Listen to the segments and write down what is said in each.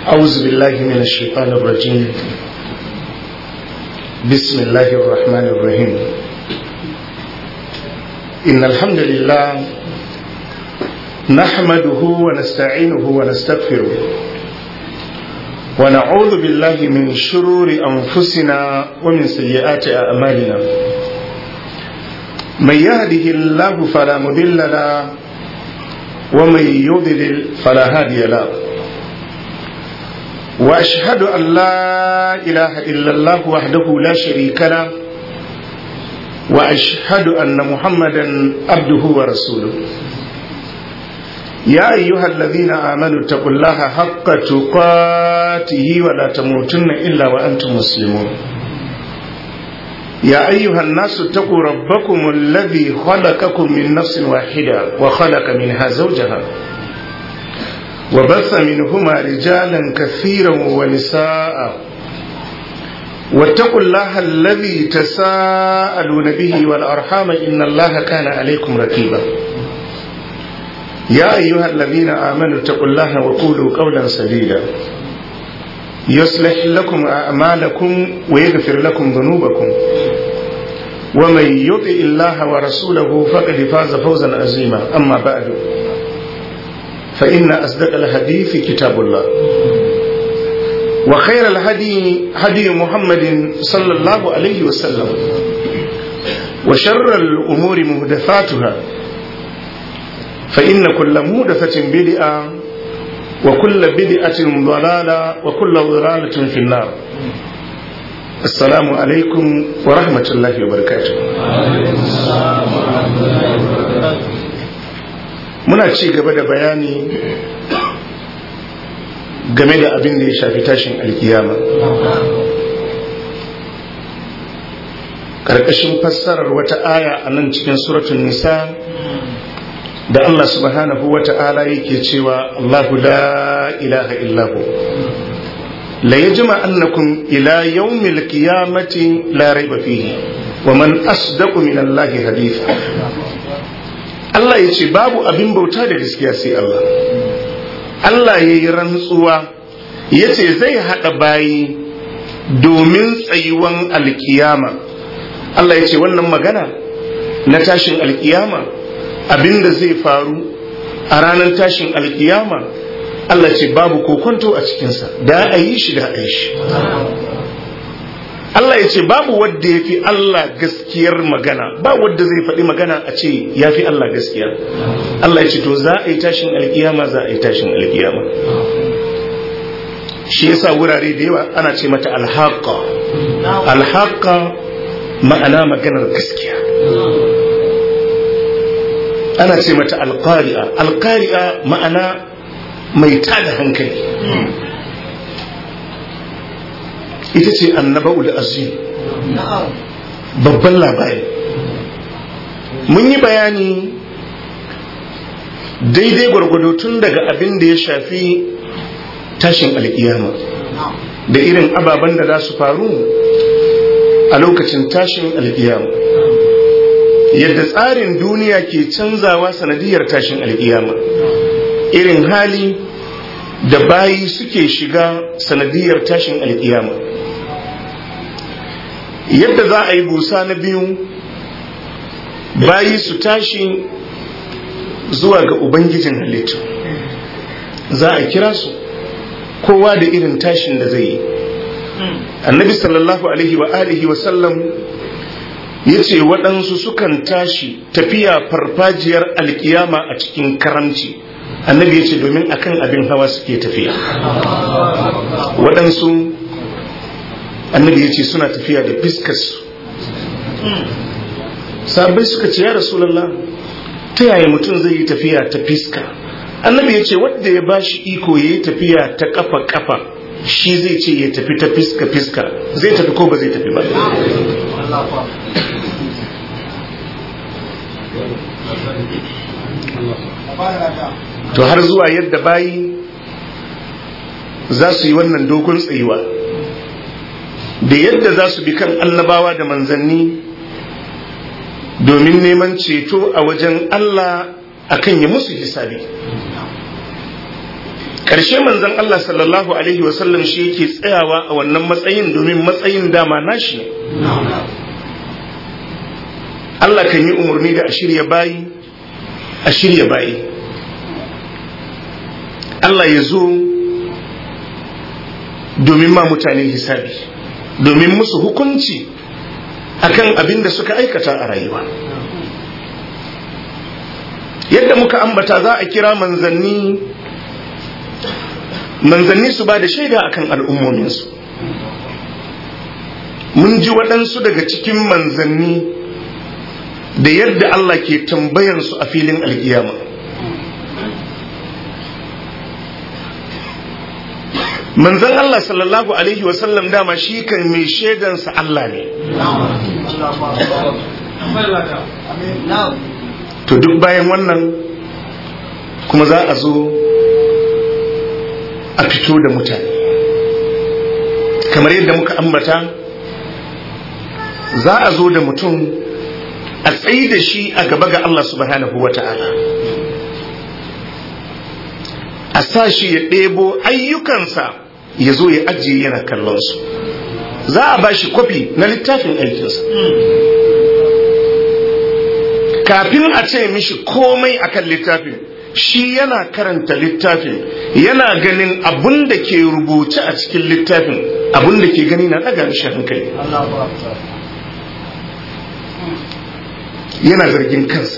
أعوذ بالله من الشيطان الرجيم بسم الله الرحمن الرحيم إن الحمد لله نحمده ونستعينه ونستغفره ونعوذ بالله من شرور أنفسنا ومن سيئات أعمالنا من يهده الله فلا مضل له ومن يضلل فلا هادي له واشهد ان لا اله الا الله وحده لا شريك له واشهد ان محمدا عبده ورسوله يا ايها الذين امنوا اتقوا الله حق تقاته ولا تموتن الا وانتم مسلمون يا ايها الناس اتقوا ربكم الذي خلقكم من نفس واحده وخلق منها زوجها وبث منهما رجالا كثيرا ونساء واتقوا الله الذي تساءلون به والارحام ان الله كان عليكم رقيبا يا ايها الذين امنوا اتقوا الله وقولوا قولا سديدا يصلح لكم اعمالكم ويغفر لكم ذنوبكم ومن يطع الله ورسوله فقد فاز فوزا عظيما اما بعد فإن أصدق الحديث كتاب الله وخير الهدي هدي محمد صلى الله عليه وسلم وشر الأمور مهدفاتها فإن كل مهدفة بدعة وكل بدعة ضلالة وكل ضلالة في النار السلام عليكم ورحمة الله وبركاته muna ci gaba da bayani game da abin da ya shafi tashin alkiyama ƙarƙashin fassarar wata aya a nan cikin suratun nisa da Allah subhanahu wa ta'ala yake cewa Allahu la ilaha illahu la yajma annakum ila yawmil qiyamati la raiba fihi wa man asdaqu min Allahi haditha Allah ya ce babu abin bauta da gaskiya sai Allah Allah ya yi rantsuwa ya ce zai haɗa bayi domin tsayuwan alkiyama Allah ya ce wannan magana na tashin alkiyama abin da zai faru a ranar tashin alkiyama Allah ce babu kokonto a cikinsa da a yi shi da a yi shi Allah ya ce babu wadda ya fi Allah gaskiyar magana ba wadda zai faɗi magana a ce ya fi Allah gaskiya Allah ya ce to za a yi tashin alkiyama za a yi tashin alkiyama shi yasa wurare da yawa ana ce mata alhaqa alhaqa ma'ana maganar gaskiya ana ce mata alqari'a alqari'a ma'ana mai tada hankali ita ce annaba'ul azim babban labari mun yi bayani daidai gwargwado tun daga abin da ya shafi tashin alkiyama da irin ababen da za su faru a lokacin tashin alkiyama yadda tsarin duniya ke canzawa sanadiyar tashin alkiyama irin hali da bayi suke shiga sanadiyar tashin alkiyama yadda za a yi busa na biyu bayi su tashi zuwa ga ubangijin halittu za a kira su kowa da irin tashin da zai yi annabi sallallahu alaihi wa alihi wa sallam ya ce waɗansu sukan tashi tafiya farfajiyar alkiyama a cikin karamci annabi ya ce domin akan abin hawa suke tafiya waɗansu annabi ya ce suna tafiya da fiskarsu sabai suka ce ya rasulallah ta yaya mutum zai yi tafiya ta fiska annabi ya ce wadda ya ba shi iko ya yi tafiya ta kafa kafa shi zai ce ya tafi ta fiska fiska zai tafi ko ba zai tafi ba to har zuwa yadda bayi za su yi wannan dogon tsayuwa da yadda za su bi kan annabawa da manzanni domin neman ceto a wajen Allah akan ya musu hisabi ƙarshe manzon Allah sallallahu alaihi wasallam shi yake tsayawa a wannan matsayin domin matsayin dama nashi ne Allah kan yi umarni da a shirya bayi a shirya bayi Allah ya zo domin ma mutane hisabi domin musu hukunci akan abin da suka aikata a rayuwa yadda muka ambata za a kira manzanni manzanni su ba da shaida akan al'ummominsu mun ji waɗansu daga cikin manzanni da yadda Allah ke tambayansu a filin alkiyama manzan Allah sallallahu Alaihi wasallam dama shi kan mai shaidansa Allah ne to duk bayan wannan kuma za a zo a fito da mutane kamar yadda muka ambata za a zo da mutum a tsayi da shi a gaba ga Allah subhanahu wa ta'ala a sa shi ya ɗebo ayyukansa ya zo ya ajiye yana kallon su za a ba shi kwafi na littafin aikinsa kafin a ce mishi komai akan littafin shi yana karanta littafin yana ganin abun da ke rubuce a cikin littafin abun da ke gani na ɗaga mishi hankali yana zargin kansa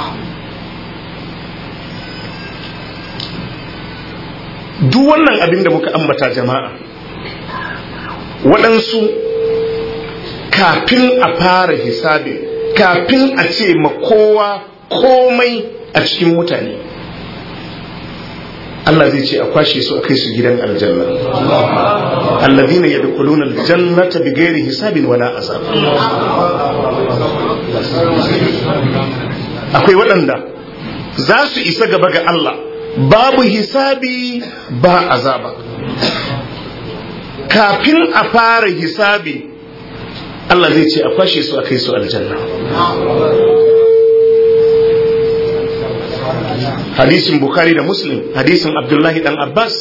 duk wannan abin da muka ambata jama'a waɗansu kafin a fara hisabin kafin a ce ma kowa komai a cikin mutane Allah zai ce a kwashe su a kai su gidan aljanna allazina yadkhuluna aljannata bighairi hisabin wala azab akwai waɗanda za su isa gaba ga Allah babu hisabi ba azaba kafin a fara hisabi Allah zai ce a kwashe su a kai su aljanna hadisin bukhari da muslim hadisin abdullahi dan abbas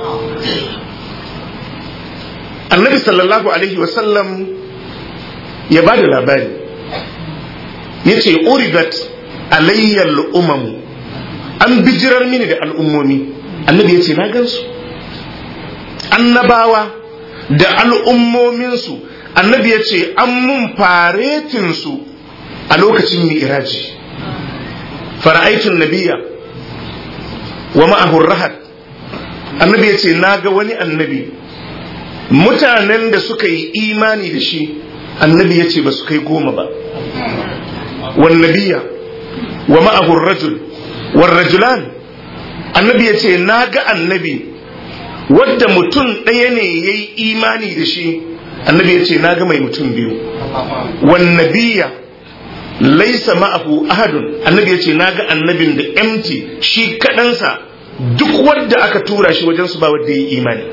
annabi sallallahu alaihi wasallam ya ba da labari ya ce urigat alayyal umamu an bijirar mini da al'ummomi annabi ya ce na gansu annabawa da al'ummominsu annabi ya ce an mun faretinsu a lokacin mi'iraji fara'aitun nabiya wa ma'ahur rahat annabi ya ce na ga wani annabi mutanen da suka yi imani da shi annabi ya ce ba su kai goma ba wannabiya wa ma'ahur rajul warrajulan annabi ya ce na ga annabi wadda mutum ɗaya ne ya yi imani da shi annabi ya ce na ga mai mutum biyu wannabiya laisa ma'ahu ahadun annabi ya ce na ga annabin da empty shi kaɗansa duk wadda aka tura shi wajen su ba wadda ya yi imani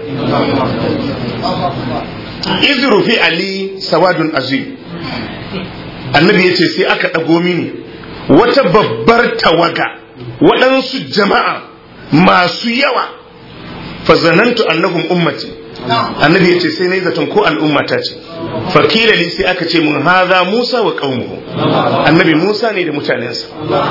izru fi ali sawadun azim annabi ya ce sai aka ɗago mini wata babbar tawaga waɗansu jama'a masu yawa fazanantu annahum ummati annabi ya ce sai na yi zaton ko al'ummata ce fakila li sai aka ce mun haza musa wa qaumuhu annabi musa ne da mutanensa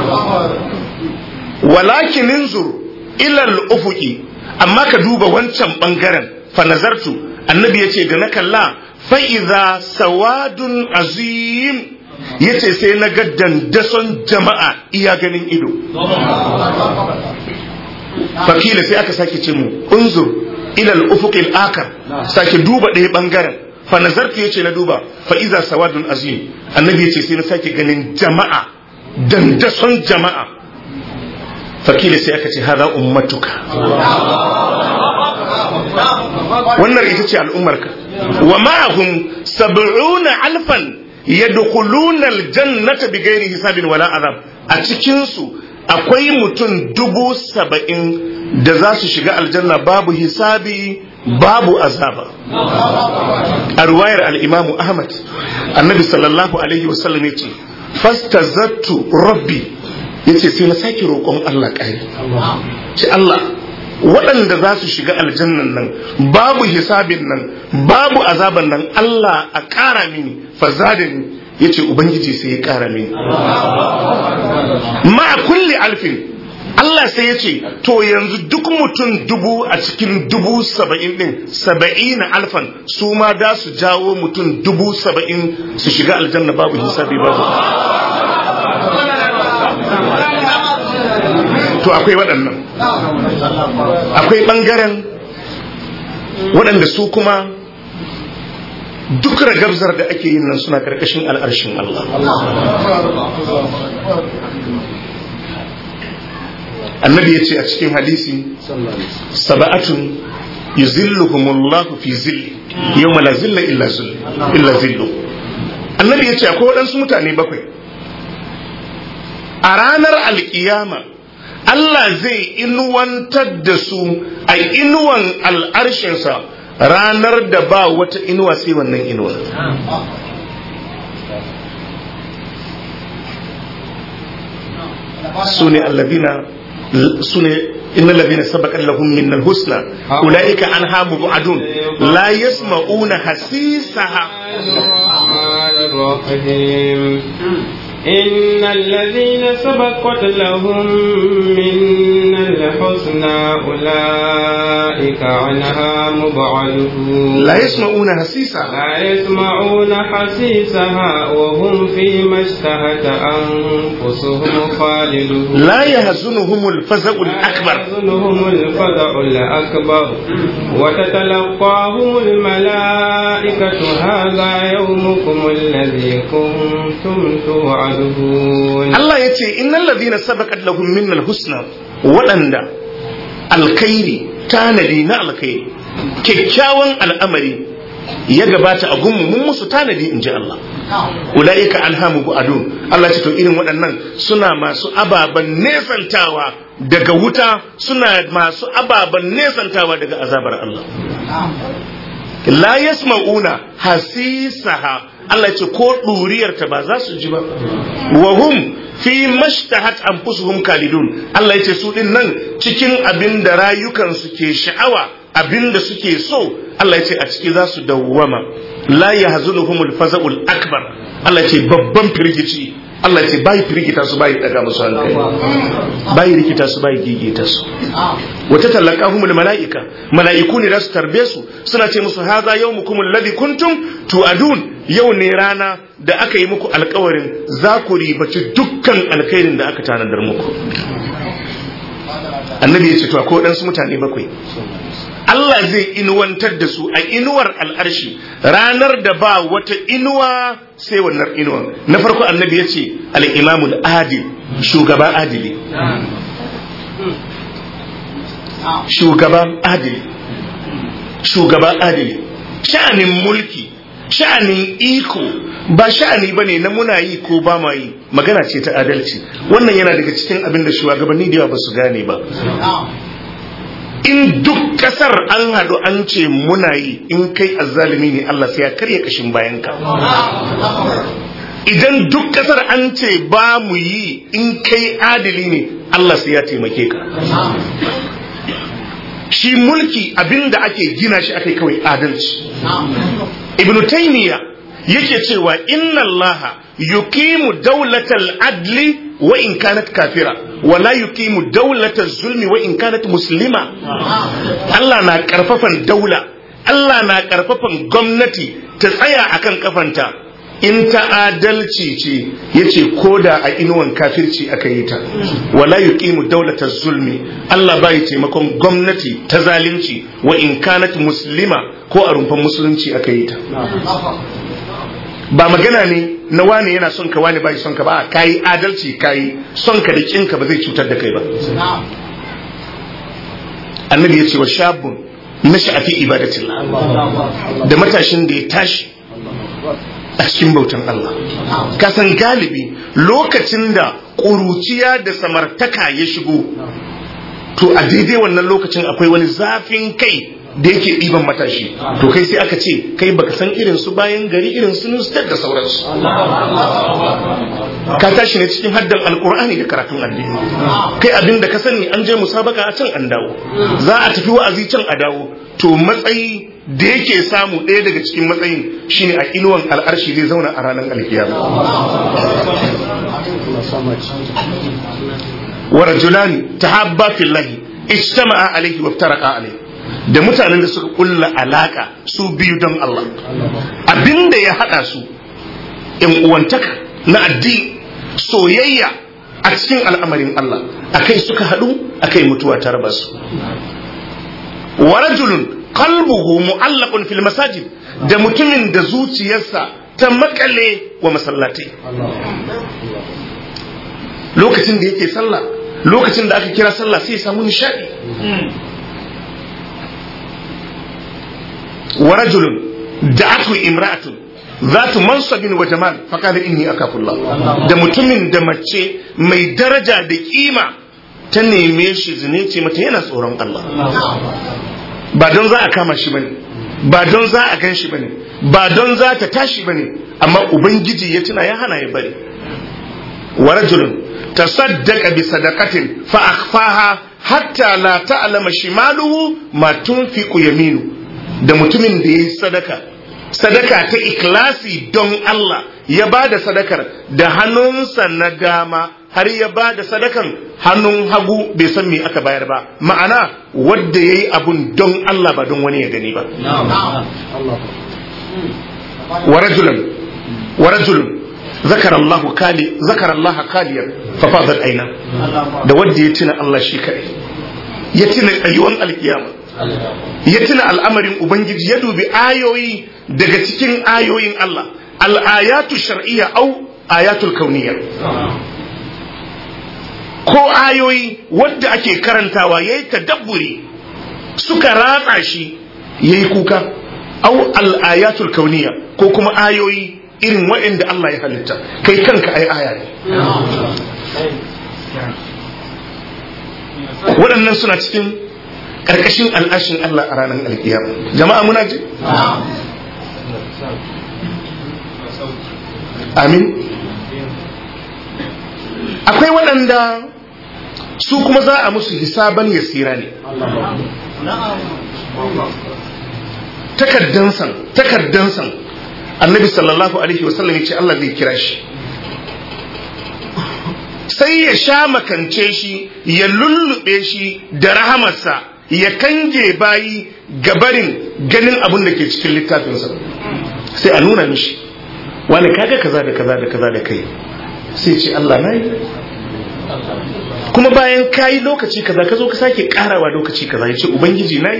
walakin inzur ila al-ufuqi amma ka duba wancan bangaren fa nazartu annabi ya ce da na kalla fa idza sawadun azim yace sai na ga dandason jama'a iya ganin ido fakila sai aka sake ce mu unzur ila al-ufuqil akar sake duba ɗaya bangaren fa nazartu yace na duba fa iza sawadun azim annabi yace sai na sake ganin jama'a dandason jama'a fakila sai aka ce hada ummatuka wannan ita ce al'ummarka wa ma'ahum sab'una alfan yadkhuluna aljannata bighairi hisabin wala azab a cikin su akwai mutum dubu saba'in da za su shiga aljanna babu hisabi babu azaba a ruwayar al'imamu ahmad annabi sallallahu alaihi wasallam ya ce fastazattu rabbi ya ce sai na sake roƙon allah ƙari ce allah waɗanda za su shiga aljannan nan babu hisabin nan babu azaban nan Allah a ƙara mini fazadani ya ce ubangiji sai ya ƙara mini ma kulli alfin Allah sai ya ce to yanzu duk mutum dubu a cikin dubu saba'in ɗin saba'in alfan su ma da su jawo mutum dubu saba'in su shiga aljanna babu hisabi babu to akwai waɗannan akwai ɓangaren waɗanda su kuma duk ragabzar da ake yin nan suna ƙarƙashin al'arshin Allah annabi ya ce a cikin hadisi saba'atun yuzilluhumullahu fi zilli yawma la zilla illa zillu annabi ya ce akwai waɗansu mutane bakwai a ranar alkiyama Allah zai inuwantar da su a inuwan al'arshinsa ranar da ba wata inuwa sai wannan inuwa su ne allabina su ne inna labina sabaqat lahum min al-husna ulaika anha mubadun la yasma'una hasisaha إن الذين سبقت لهم منا الحسنى أولئك عنها مبعدون لا يسمعون حسيسها لا يسمعون حسيسها وهم فيما اشتهت أنفسهم خالدون لا يهزنهم الفزع الأكبر يحزنهم الفزع الأكبر وتتلقاهم الملائكة هذا يومكم الذي كنتم توعدون Allah ya ce innal ladina sabaqat lahum minnal husna waɗanda alkhairi tanadi na alkhairi kyakkyawan al'amari ya gabata a gunmu mun musu tanadi in ji Allah ulaika alhamu bu'adun Allah ce to irin waɗannan suna masu ababen nesantawa daga wuta suna masu ababen nesantawa daga azabar Allah la yasma'una hasisaha Allah ce ko ɗuriyarta ba za su ji ba wa hum fi mashtahat anfusuhum kalidun Allah ya ce su din nan cikin abin da rayukansu ke sha'awa abin da suke so Allah ya ce a ciki za su dawwama la yahzunuhumul faza'ul akbar Allah ya ce babban firgici Allah ya ce bai firgita su bai daga musu hankali bai rikita su bai gigita su wata talaqahumul malaika malaiku ne da su tarbe su suna ce musu haza yawmukum alladhi kuntum tu'adun yau ne rana da aka yi muku alkawarin za ku ribaci dukkan alkhairin da aka tanadar muku annabi ya ce to akwai waɗansu mutane bakwai Allah zai inuwantar da su a inuwar al'arshi ranar da ba wata inuwa sai wannan inuwa na farko annabi ya ce al'imamul adil shugaba adili shugaba adili shugaba adili sha'anin mulki sha'anin iko ba sha'ani bane na muna yi ko ba ma yi magana ce ta adalci wannan yana daga cikin abin da shugabanni da yawa ba su gane ba in duk kasar an haɗu an ce muna yi in kai azzalimi ne Allah sai ya karya kashin bayanka idan duk kasar an ce ba mu yi in kai adili ne Allah sai ya taimake ka shi mulki abinda ake gina shi akai kawai adalci ibnu taymiya yake cewa inna allaha yuqimu dawlatal adli wa in kanat kafira wa la yuqimu dawlatal zulmi wa in kanat muslima Allah na karfafan daula Allah na karfafan gwamnati ta tsaya akan kafanta in ta adalci ce yace koda a inuwan kafirci aka yi ta wala yuqimu dawlatal zulmi Allah bai taimakon gwamnati ta zalunci wa in kanat muslima ko a rumfan musulunci aka yi ta ba magana ne na wane yana son ka wane bai son ka ba kayi adalci kayi son ka da kinka ba zai cutar da kai ba annabi ya ce wa shabun na sha'afi ibadatillah da matashin da ya tashi a cikin bautan Allah kasan galibi lokacin da ƙuruciya da samartaka ya shigo to a daidai wannan lokacin akwai wani zafin kai da yake ɗiban matashi to kai sai aka ce kai baka san irin su bayan gari irin su nustar da sauransu ka tashi ne cikin haddan alkur'ani da karatun addini kai abin da ka sani an je musabaka a can an dawo za a tafi wa'azi can a dawo to matsayi da yake samu ɗaya daga cikin matsayin shine a inuwan al'arshi zai zauna a ranar alkiyama wa rajulani tahabba fillahi ijtama'a alayhi wa iftaraqa alayhi da mutanen da suka kulla alaka su biyu don Allah abinda ya hada su in uwantaka na addini soyayya a cikin al'amarin Allah akai suka hadu akai mutuwa ta raba su wa rajulun qalbuhu mu'allaqun fil masajid da mutumin da zuciyarsa ta makale wa masallatai lokacin da yake sallah lokacin da aka kira sallah sai ya samu nishadi wa rajulun da'atu imra'atun zatu mansabin wa jamal faqala inni akafullah da mutumin da mace mai daraja da kima ta neme shi zine ce mata yana tsoron Allah ba don za a kama shi bane ba don za a gan shi bane ba don za ta tashi bane amma ubangiji ya tuna ya hana ya bari wa rajulun tasaddaqa bi sadaqatin fa akhfaha hatta la ta'lama shimaluhu ma tunfiqu yaminu da mutumin da yayi sadaka sadaka ta ikhlasi don Allah ya ba da sadakar da hannunsa na dama har ya ba da sadakan hannun hagu bai san me aka bayar ba ma'ana wadda ya yi abun don Allah ba don wani ya gani ba wa rajulun wa rajulun zakar Allah kali zakar Allah kaliyar fa fadat aina da wadda ya tuna Allah shi kai ya tuna tsayuwan alkiyama ya tuna al'amarin ubangiji ya dubi ayoyi daga cikin ayoyin Allah al'ayatu shar'iyya au ayatul kauniyya ko ayoyi wadda ake karantawa ya yi tadabburi suka ratsa shi ya yi kuka au al'ayatul kauniyya ko kuma ayoyi irin waɗanda Allah ya halitta kai kanka ai aya ne waɗannan suna cikin ƙarƙashin al'ashin Allah a ranar alkiyama jama'a muna ji amin akwai waɗanda su kuma za a musu hisaban yasira ne takaddansan takaddansan annabi sallallahu alaihi wasallam ya ce Allah zai kira shi sai ya sha makance shi ya lullube shi da rahamarsa ya kange bayi gabarin ganin abin da ke cikin littafinsa sai a nuna mishi wani kaga kaza da kaza da kaza da kai sai ce Allah na yi kuma bayan kayi lokaci kaza ka zo ka sake karawa lokaci kaza ya ce ubangiji na yi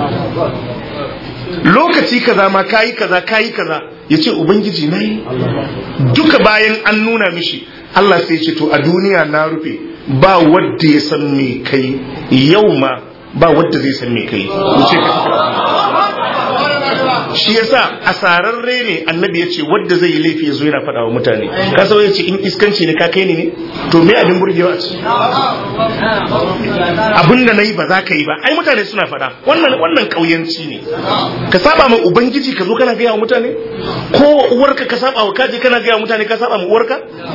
lokaci kaza ma kayi kaza kayi kaza ya ce ubangiji na yi duka bayan an nuna mishi Allah sai ce to a duniya na rufe ba wadda ya san me kai yau ma ba wadda zai san me kai wuce ka shi yasa asararre ne annabi ya ce wadda zai yi laifi ya zo yana faɗa wa mutane ka sau ya ce in iskanci ne ka kai ni ne to me abin burgewa ce abin da na yi ba za ka yi ba ai mutane suna faɗa wannan wannan ƙauyanci ne ka saba ma ubangiji ka zo kana gaya wa mutane ko uwarka ka saba wa kaji kana gaya wa mutane ka saba ma uwarka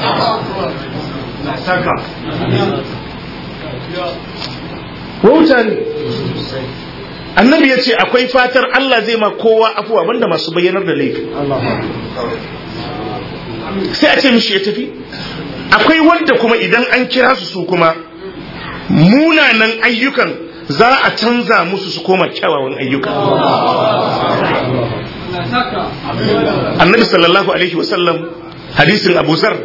wauta ne annabi ya ce akwai fatar Allah zai ma kowa afuwa banda masu bayyanar da laifi sai a ce mishi ya tafi akwai wanda kuma idan an kira su su kuma munanan ayyukan za a canza musu su koma kyawawan ayyuka annabi sallallahu alaihi wasallam hadisin abu zar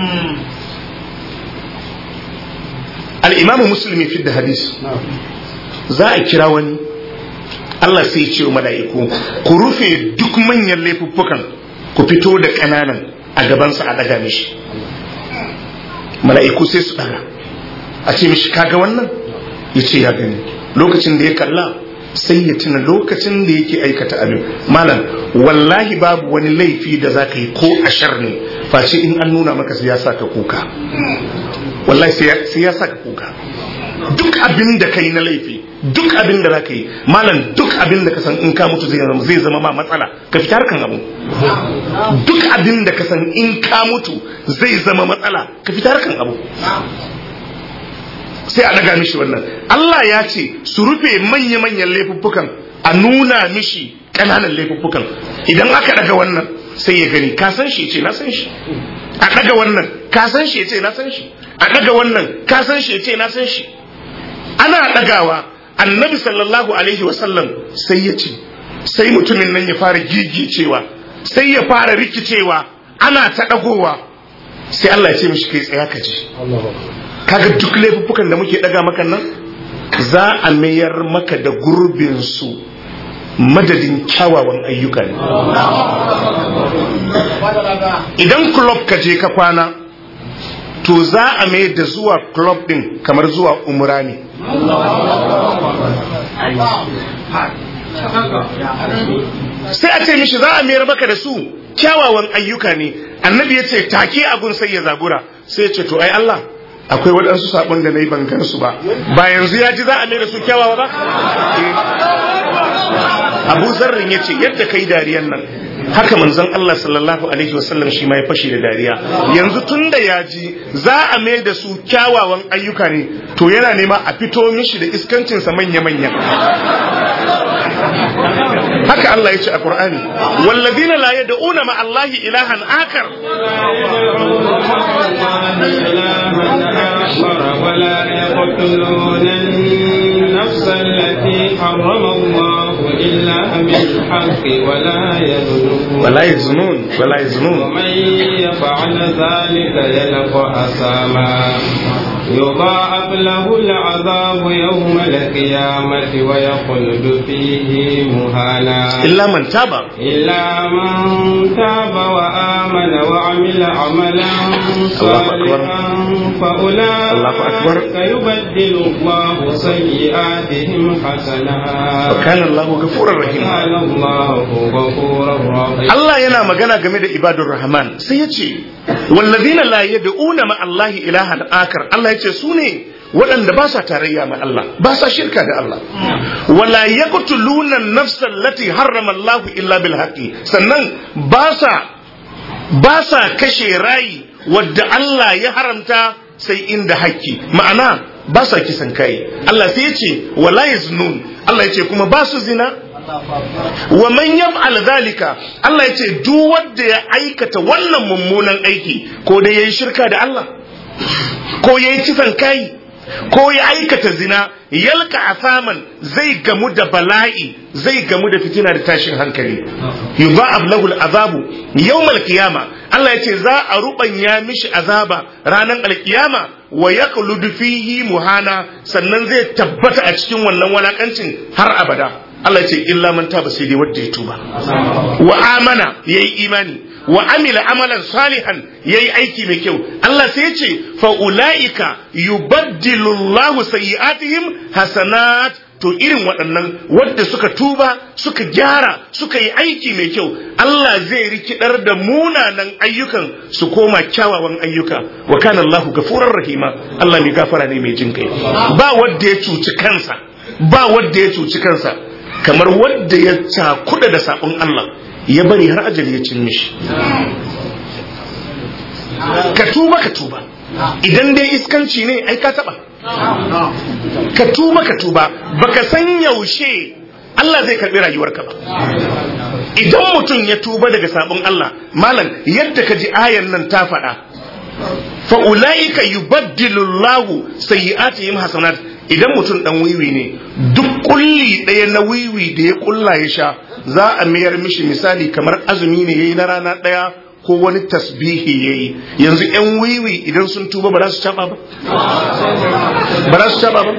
al-imamu muslim fi da hadis za a kira wani Allah sai ce wa mala'iku ku rufe duk manyan laifuffukan ku fito da ƙananan a gabansa a daga mishi mala'iku sai su daga a ce mishi kaga wannan ya ce ya gani lokacin da ya kalla sai ya tuna lokacin da yake aikata abin malam wallahi babu wani laifi da za ka yi ko ashar ne face in an nuna maka sai ya sa ka kuka wallahi sai ya sa ka kuka duk abin da kai na laifi duk abin da zaka yi malam duk abin da ka san in ka mutu zai zama zai zama ma matsala ka fita harkan abu duk abin da ka san in ka mutu zai zama matsala ka fita harkan abu sai a daga mishi wannan Allah ya ce su rufe manya-manyan laifuffukan a nuna mishi ƙananan laifuffukan idan aka daga wannan sai ya gani ka san shi ce na san shi a daga wannan ka san shi ce na san shi a daga wannan ka san shi ce na san shi ana dagawa annabi sallallahu alaihi wasallam sai ya ce sai mutumin nan ya fara gigicewa sai ya fara rikicewa ana ta dagowa sai Allah ya ce mishi kai tsaya ka ji kaga duk laifuffukan da muke daga maka nan za a mayar maka da gurbin su madadin kyawawan ayyuka ne idan club ka je ka kwana to za a mai da zuwa club din kamar zuwa umra ne sai a ce mishi za a mayar maka da su kyawawan ayyuka ne annabi ya ce take abun sai ya zabura sai ya ce to ai Allah akwai waɗansu saɓon da na yi ban gansu ba ba yanzu ya ji za a mai da su kyawawa ba abu zarrin ya ce yadda kai dariyan nan haka manzon Allah sallallahu alaihi wasallam shi ma ya fashe da dariya yanzu tun da ya ji za a mai da su kyawawan ayyuka ne to yana nema a fito mishi da iskancinsa manya-manya haka Allah ya ce a Qur'ani wallazina la yad'una ma Allahi ilahan akar ولا يقتلون النفس التي حرم الله إلا بالحق ولا يزنون ولا يزنون ولا يزنون ومن يفعل ذلك يلقى أثاما يضاعف له العذاب يوم القيامة ويخلد فيه مهانا إلا من تاب إلا من تاب وآمن وعمل عملا صالحا الله أكبر. فأولئك يبدل الله سيئاتهم حسنات وكان الله غفورا رحيما وكان الله غفورا رحيما Allah yana magana game da ibadur Rahman sai ya ce wallazina la yad'una ma Allah ilahan akar Allah ya ce su ne waɗanda ba sa tarayya ma Allah ba sa shirka da Allah wala yaqtuluna an-nafsa allati harrama Allah illa bil haqqi sannan ba sa ba sa kashe rayi wadda Allah ya haramta sai inda haƙƙi ma'ana ba sa kisan kai Allah sai ya ce wala yaznun Allah ya ce kuma ba su zina wa man yaf'al zalika Allah ya ce duk wanda ya aikata wannan mummunan aiki ko da yayi shirka da Allah ko yayi kisan kai ko ya aikata zina yalka asaman zai gamu da bala'i zai gamu da fitina da tashin hankali yudha'ab lahu al'azabu yawm al-qiyama Allah ya ce za a rubanya mishi azaba ranar alkiyama wa yaqludu fihi muhana sannan zai tabbata a cikin wannan walakancin har abada Allah ce illa man taba sai dai wanda ya tuba wa amana yayi imani wa amila amalan salihan yayi aiki mai kyau Allah sai ya ce fa ulaika yubaddilu Allahu sayyi'atihim hasanat to irin waɗannan wadda suka tuba suka gyara suka yi aiki mai kyau Allah zai rikidar da munanan ayyukan su koma kyawawan ayyuka wa kana Allahu gafurar rahima Allah mai gafara ne mai jin kai ba wadda ya cuci kansa ba wadda ya cuci kansa kamar wadda ya cakuda da sabon Allah ya bari har ajali ya cin mishi ka tuba ka tuba idan dai iskanci ne ai ka taba ka tuba ka tuba baka san yaushe Allah zai karbi rayuwarka ba idan mutum ya tuba daga sabon Allah malam yadda ka ji ayan nan ta faɗa fa ulaika yubaddilu Allahu sayyi'atihim hasanat idan mutum dan wiwi ne duk kulli ɗaya na wiwi da ya kulla ya sha za a mayar mishi misali kamar azumi ne yayi na rana ɗaya ko wani tasbihi yayi yanzu yan wiwi idan sun tuba ba za su caba ba ba za su caba ba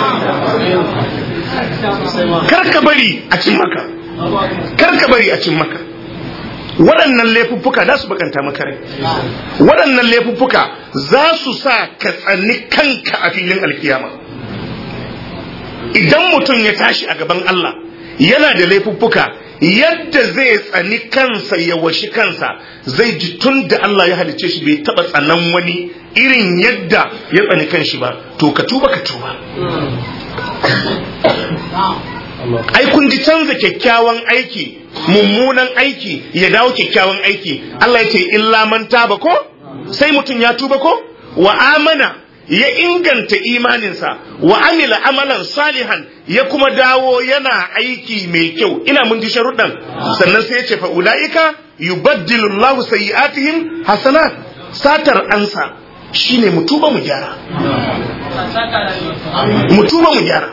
kar ka bari a cin maka kar ka bari a cin maka waɗannan laifuffuka za su bakanta maka rai waɗannan laifuffuka za su sa ka tsani kanka a filin alkiyama idan mutum ya tashi a gaban Allah yana da laifuffuka yadda zai tsani kansa ya washi kansa zai ji tun da Allah ya halicce shi bai taba tsanan wani irin yadda ya tsani kanshi ba to ka tuba ka tuba ai kun ji canza kyakkyawan aiki mummunan aiki ya dawo kyakkyawan aiki Allah ya ce illa man taba ko sai mutum ya tuba ko wa amana ya inganta imaninsa wa amila amalan salihan ya kuma dawo yana aiki mai kyau ina mun ji sharuɗan sannan sai ya ce fa ulaika yubaddilu Allahu sayyi'atihim hasanat satar ansa shine mu tuba mu gyara mu tuba mu gyara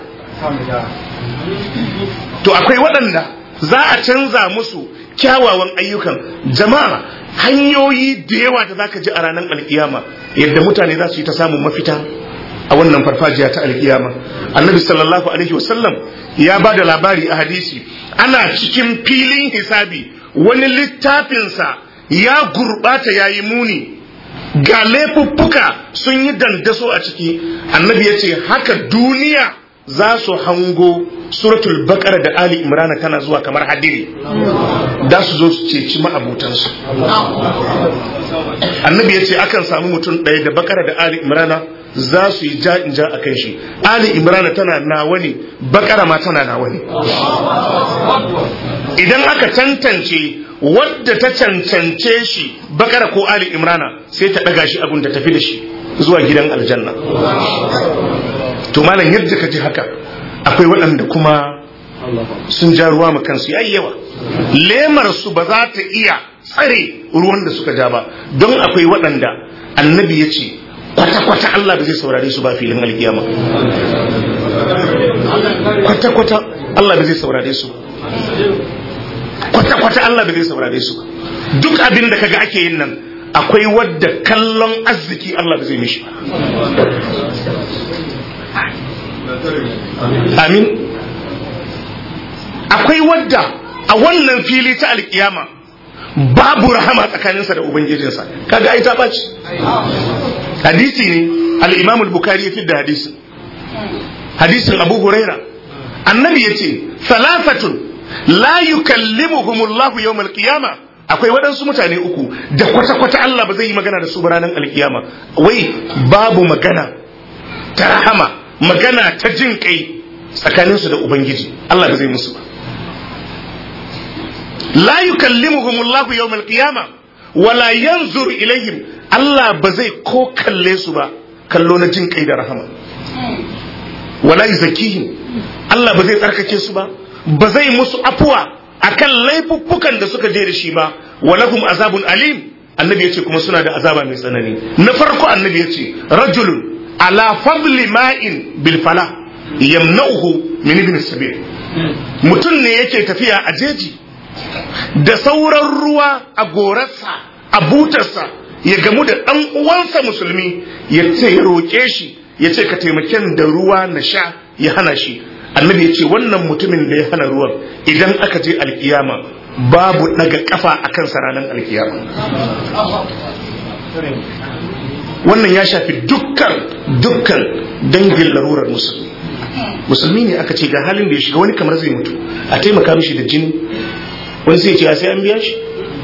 to akwai waɗanda za a canza musu kyawawan ayyukan jama'a hanyoyi da yawa da zaka ji a ranar alkiyama yadda mutane za su yi ta samun mafita a wannan farfajiya ta alkiyama annabi sallallahu alaihi wasallam ya ba da labari a hadisi ana cikin filin hisabi wani littafinsa ya gurɓata ya yi muni ga laifuffuka sun yi dandaso a ciki annabi ya ce haka duniya za su hango suratul baqara da ali imrana tana zuwa kamar hadiri da su zo su ceci ma'abutansu annabi ya ce akan samu mutum ɗaya da bakara da ali imrana za su yi ja in ja a kan shi ali imrana tana nawa ne bakara ma tana nawa ne idan aka tantance wadda ta cancance shi bakara ko ali imrana sai ta ɗaga shi abun da tafi da shi zuwa gidan aljanna to malam yadda ka ji haka akwai waɗanda kuma sun ja ruwa ma kansu yayi yawa lemar su ba za ta iya tsare ruwan da suka ja ba don akwai waɗanda annabi ya ce kwata-kwata Allah ba zai saurare su ba filin alkiyama kwata-kwata Allah ba zai saurare su kwata-kwata Allah ba zai saurare su duk abin da kaga ake yin nan akwai wadda kallon arziki Allah ba zai mishi amin akwai wadda a wannan fili ta alkiyama babu rahama tsakaninsa da ubangijinsa kaga ai ta ɓaci hadisi ne al-imam al-bukhari ya da hadisi hadisin abu huraira annabi yace salafatun la yukallimuhumullahu yawmal qiyama akwai waɗansu mutane uku da kwata-kwata Allah ba zai yi magana da su ranar alkiyama wai babu magana ta rahama magana ta jin kai tsakaninsu da ubangiji Allah ba zai musu ba la yukallimuhum Allah yawm al-qiyama wala yanzur ilaihim Allah ba zai ko kalle su ba kallo na jin kai da rahama wala yuzakihim Allah ba zai tsarkake su ba ba zai musu afuwa akan laifuffukan da suka je da shi ba walahum azabun alim annabi yace kuma suna da azaba mai tsanani na farko annabi yace rajulun ala fadli ma'in bil fala yamna'uhu min ibn sabil mutum ne yake tafiya a jeji da sauran ruwa a gorarsa a butarsa ya gamu da ɗan uwansa musulmi ya ce ya roƙe shi ya ce ka taimaken da ruwa na sha ya hana shi annabi ya ce wannan mutumin da ya hana ruwan idan aka je alkiyama babu daga kafa a kansa ranar alkiyama wannan ya shafi dukkan dukkan dangin larurar musulmi musulmi ne aka ce ga halin da ya shiga wani kamar zai mutu a taimaka mishi da jini wani sai ce sai an biya shi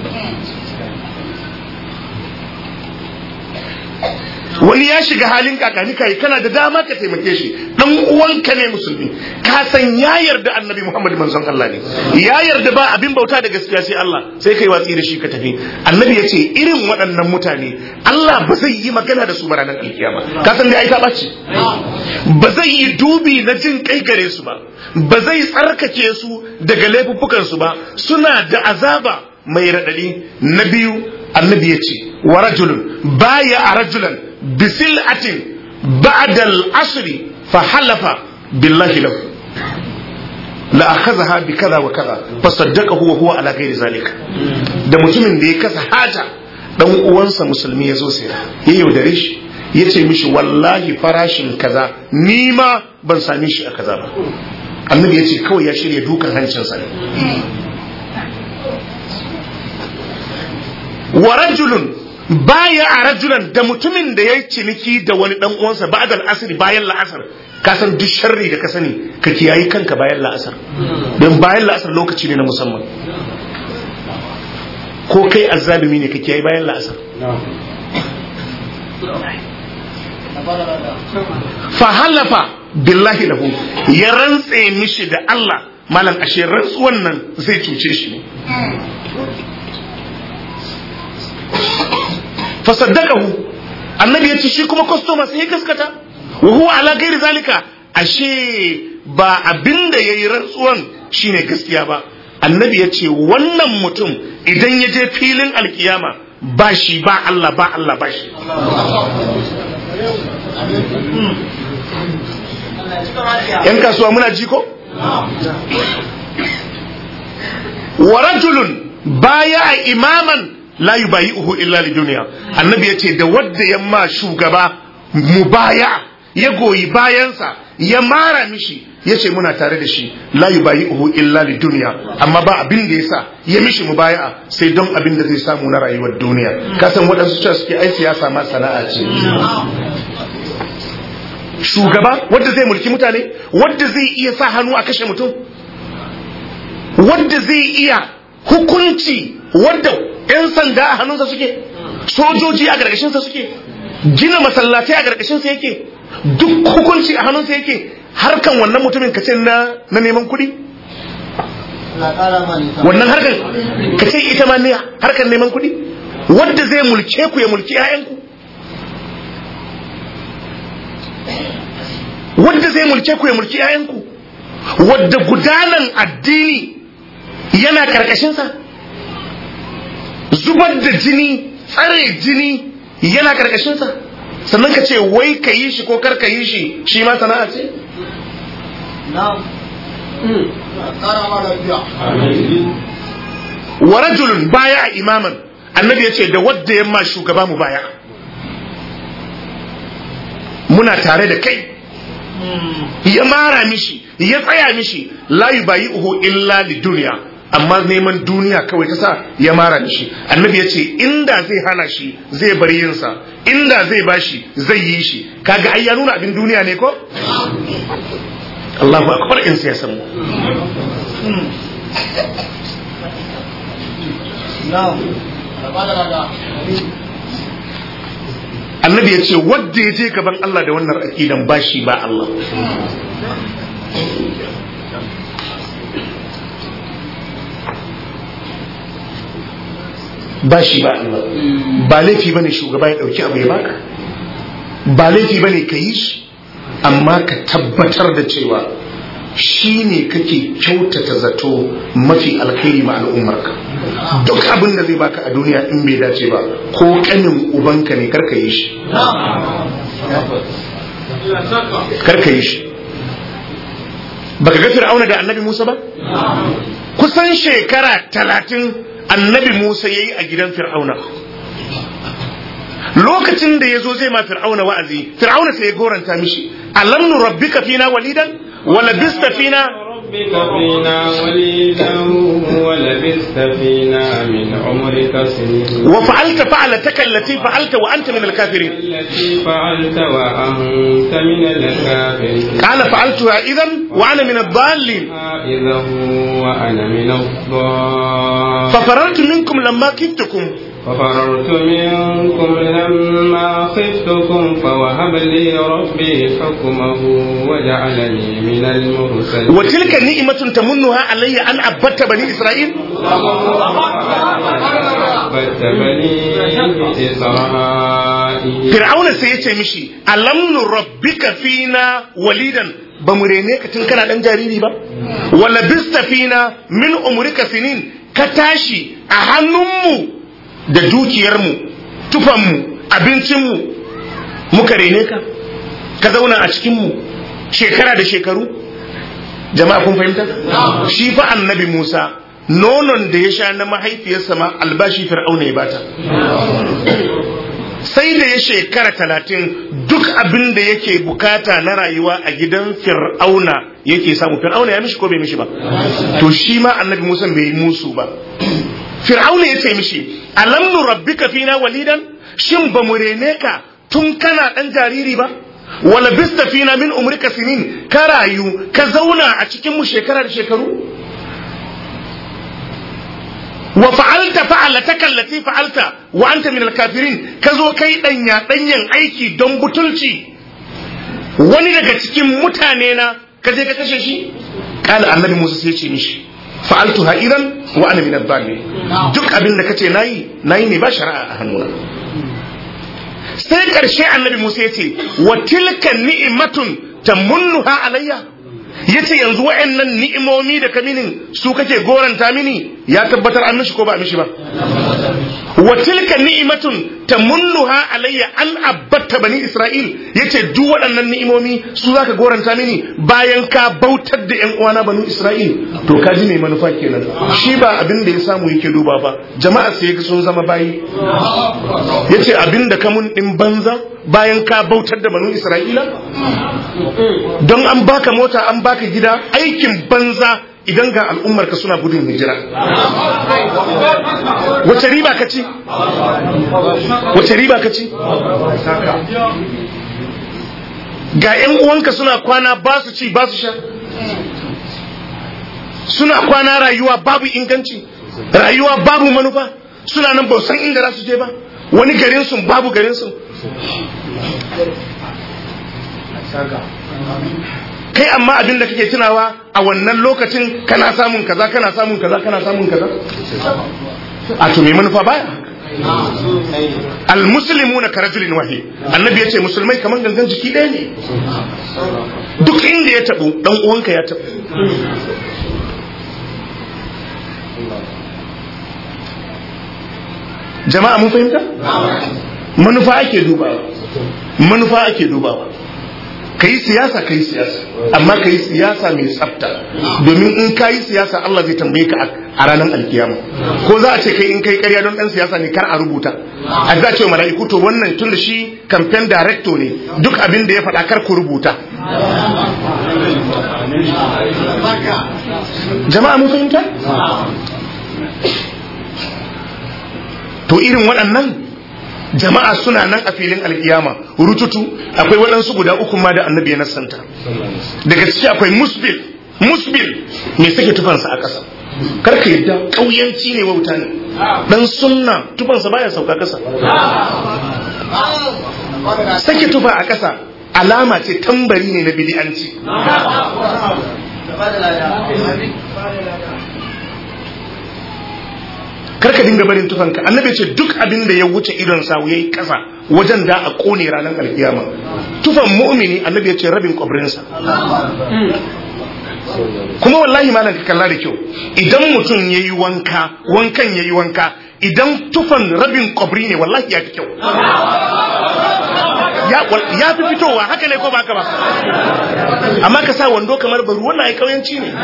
wani ya shiga halin kakani kai kana da dama ka taimake shi dan uwanka ne musulmi ka san ya yarda annabi Muhammad manzon Allah ne ya yarda ba abin bauta da gaskiya sai Allah sai kai watsi da shi ka tafi annabi ya ce irin waɗannan mutane Allah ba zai yi magana da su ba ranar alkiyama ka san dai ai ta ɓaci ba zai yi dubi na jin kai gare su ba ba zai tsarkake su daga laifuffukan su ba suna da azaba mai raɗaɗi na biyu annabi ya ce wa rajulun baya a rajulan bisil'atin ba'da al-asri fa halafa billahi lahu la akhadha bi kaza wa kaza fa saddaqahu wa huwa ala ghairi zalika da mutumin da ya kasa haja dan uwansa musulmi ya zo sai ya yaudare shi ya ce mishi wallahi farashin kaza ni ma ban same shi a kaza ba annabi ya ce kawai ya shirya dukan hancinsa ne wa rajulun baya a rajulan da mutumin da ya yi ciniki da wani dan uwansa ba'da al-asr bayan la'asar ka san duk sharri da ka sani ka kiyayi kanka bayan la'asar don bayan la'asar lokaci ne na musamman ko kai azzalumi ne ka kiyayi bayan la'asar fahalafa billahi lahu ya rantse mishi da Allah malam ashe rantsuwan nan zai cuce shi ne fasaddaqahu annabi yace shi kuma customer sai ya gaskata wa huwa ala ghairi zalika ashe ba abinda yayi rantsuwan shine gaskiya ba annabi yace wannan mutum idan ya je filin alkiyama ba shi ba Allah ba Allah ba shi yan kasuwa muna ji ko wa rajulun baya imaman la yubayi'uhu illa li duniya annabi yace da wadda yamma shugaba mubaya ya goyi bayansa ya mara mishi yace muna tare da shi la yubayi'uhu illa li duniya amma ba abin da yasa ya mishi mubaya'a sai don abin da zai samu na rayuwar duniya kasan waɗansu cewa suke ai siyasa ma sana'a ce shugaba wadda zai mulki mutane wadda zai iya sa hannu a kashe mutum wadda zai iya hukunci wadda 'yan sanda a hannunsa suke sojoji a gargashinsa suke gina masallatai a gargashinsa yake duk hukunci a hannunsa yake harkan wannan mutumin kace na na neman kuɗi wannan harkan kace ita ma ne harkan neman kuɗi wadda zai mulke ku ya mulki 'ya'yanku wadda zai mulke ku ya mulki 'ya'yanku wadda gudanan addini yana karkashinsa zubar da jini tsare jini yana karkashinsa sannan ka ce wai ka yi shi ko kar ka yi shi shi ma sana'a ce wa rajulun baya imaman annabi ya ce da wadda yamma shugaba mu baya muna tare da kai ya mara mishi ya tsaya mishi la yubayi'uhu illa li duniya amma neman duniya kawai ta sa ya mara mishi annabi ya ce inda zai hana shi zai bar yinsa inda zai bashi zai yi shi kaga ai ya nuna abin duniya ne ko Allahu akbar in sai san annabi ya ce wadda ya je gaban Allah da wannan aqidan bashi ba Allah ba shi ba Allah ba laifi bane shugaba ya dauki abu ya baka ba laifi bane ka yi shi amma ka tabbatar da cewa shi ne kake kyautata zato mafi alkhairi ma al'ummarka duk abin da zai baka a duniya in bai dace ba ko kanin ubanka ne karka yi shi karka yi shi baka ga fir'auna da annabi musa ba kusan shekara talatin annabi Musa ya yi a gidan Fir'auna. Lokacin da ya zo zai ma Fir'auna wa'azi, Fir'auna sai ya goranta mishi, alam nu rabbika fina walidan wala bista fina ربك فينا وليدا ولبثت فينا من عمرك سنين وفعلت فعلتك التي فعلت وأنت من الكافرين التي فعلت وأنت من الكافرين قال فعلتها إذا وأنا من الضالين إذا وأنا من الضالين ففررت منكم لما كدتكم ففررت منكم لما خفتكم فوهب لي ربي حكمه وجعلني من المرسلين وتلك نعمة تمنها علي أن عبدت بني إسرائيل عبدت بني إسرائيل Fir'auna sai ya ce mishi alam nurabbika fina walidan ba mu rene ka tun kana dan jariri ba wala bista fina min umrika sinin ka tashi a hannunmu da dukiyarmu tufanmu abincinmu muka rene ka ka zauna a cikinmu shekara da shekaru jama'a kun fahimta shi fa annabi Musa nonon da ya sha na mahaifiyarsa ma albashi fir'auna ya bata sai da ya shekara talatin duk abin da yake bukata na rayuwa a gidan fir'auna yake samu fir'auna ya mishi ko bai mishi ba to shi ma annabi musa bai yi musu ba fir'auna ya ce mishi alam nu rabbika fina walidan shin ba mu rene ka tun kana dan jariri ba wala bista fina min umrika sinin ka rayu ka zauna a cikin mu shekara da shekaru wa fa'alta fa'alataka allati fa'alta wa anta min al-kafirin ka zo kai danya danyen aiki don butulci wani daga cikin mutane na ka je ka kashe shi kala annabi Musa sai ce mishi fa'altu ha'iran wa ana min adh duk abin da kace nayi nayi ne ba shari'a a hannuna sai karshe annabi Musa ya ce wa tilka ni'matun tamunnuha alayya yace yanzu wa'annan ni'imomi da ka minin su kake goranta mini ya tabbatar an mishi ko ba mishi ba wa tilka ni'matun tamunnuha alayya an abatta bani isra'il yace duk waɗannan ni'imomi su zaka goranta mini bayan ka bautar da ƴan uwana banu isra'il to ka ji mai manufa kenan shi ba abin da ya samu yake duba ba jama'a sai sun zama bayi yace abin da ka mun din banza bayan ka bautar da banu isra'ila don an baka mota an baka gida aikin banza idan ga al'ummarka suna gudun hijira wace riba ka ci wace riba ka ci ga 'yan uwanka suna kwana ba su ci ba su sha suna kwana rayuwa babu inganci rayuwa babu manufa suna nan ba san inda za su je ba wani garin sun babu garin sun kai amma abin da kake tunawa a wannan lokacin kana samun kaza kana samun kaza kana samun kaza a to me manufa baya almuslimuna ka rajulin wahi annabi yace musulmai kaman gangan jiki ɗaya ne duk inda ya tabu dan uwanka ya tabu jama'a mun fahimta manufa ake dubawa manufa ake dubawa ka yi siyasa ka yi siyasa amma ka yi siyasa mai tsafta domin in ka yi siyasa Allah zai tambaye ka a ranar alkiyama ko za a ce kai in kai karya don dan siyasa ne kar a rubuta a za ce mala'iku to wannan tun da shi campaign director ne duk abin da ya faɗa kar ku rubuta jama'a mun fahimta to irin waɗannan jama'a suna nan a filin alkiyama rututu akwai waɗansu guda uku ma da annabi ya nassanta daga ciki akwai musbil musbil mai sake tufansa a ƙasa karka yadda ƙauyanci ne wauta ne dan sunna tufansa baya sauka ƙasa sake tufa a ƙasa alama ce tambari ne na bidi'anci karka dinga barin tufanka annabi ce duk abin da ya wuce idon sa yayi kasa wajen da a kone ranar alkiyama tufan mu'mini annabi ya ce rabin kwabrinsa kuma wallahi malam ka kalla da kyau idan mutum yayi wanka wankan yayi wanka idan tufan rabin kwabri ne wallahi ya fi kyau ya fi fitowa haka ne ko ba haka ba amma ka sa wando kamar baru wannan ai kauyanci ne